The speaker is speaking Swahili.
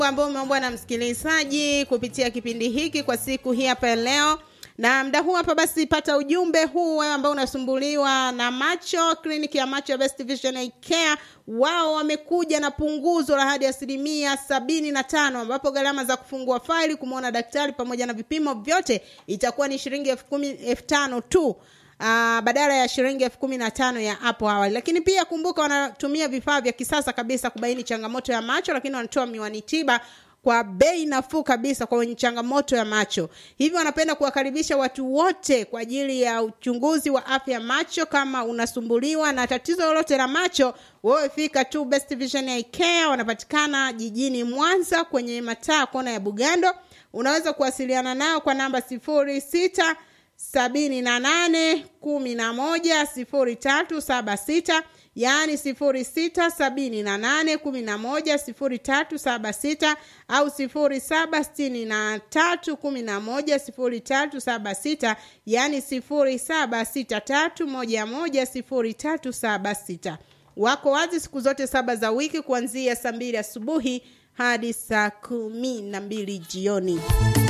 ambao umeombwa na msikilizaji kupitia kipindi hiki kwa siku hii hapa leo na mda huu hapa basi pata ujumbe huu wewe ambao unasumbuliwa na macho kliniki ya macho ya best vision Eye care wao wamekuja na punguzo la hadi asilimia sabini na tano ambapo gharama za kufungua faili kumwona daktari pamoja na vipimo vyote itakuwa ni shilingi elfu kumi elfu tano tu Uh, badala ya shilingi elfu kumi na tano ya hapo awali lakini pia kumbuka wanatumia vifaa vya kisasa kabisa kubaini changamoto ya macho lakini wanatoa miwani tiba kwa bei nafuu kabisa kwa wenye changamoto ya macho hivyo wanapenda kuwakaribisha watu wote kwa ajili ya uchunguzi wa afya ya macho kama unasumbuliwa na tatizo lolote la macho wewe fika tu best vision Eye care wanapatikana jijini mwanza kwenye mataa kona ya bugando unaweza kuwasiliana nao kwa namba sifuri sita sabini na nane kumi na moja sifuri tatu saba sita yaani sifuri sita sabini na nane kumi na moja sifuri tatu saba sita au sifuri saba sitini na tatu kumi na moja sifuri tatu saba sita yaani sifuri saba sita tatu moja moja sifuri tatu saba sita wako wazi siku zote saba za wiki kuanzia saa mbili asubuhi hadi saa kumi na mbili jioni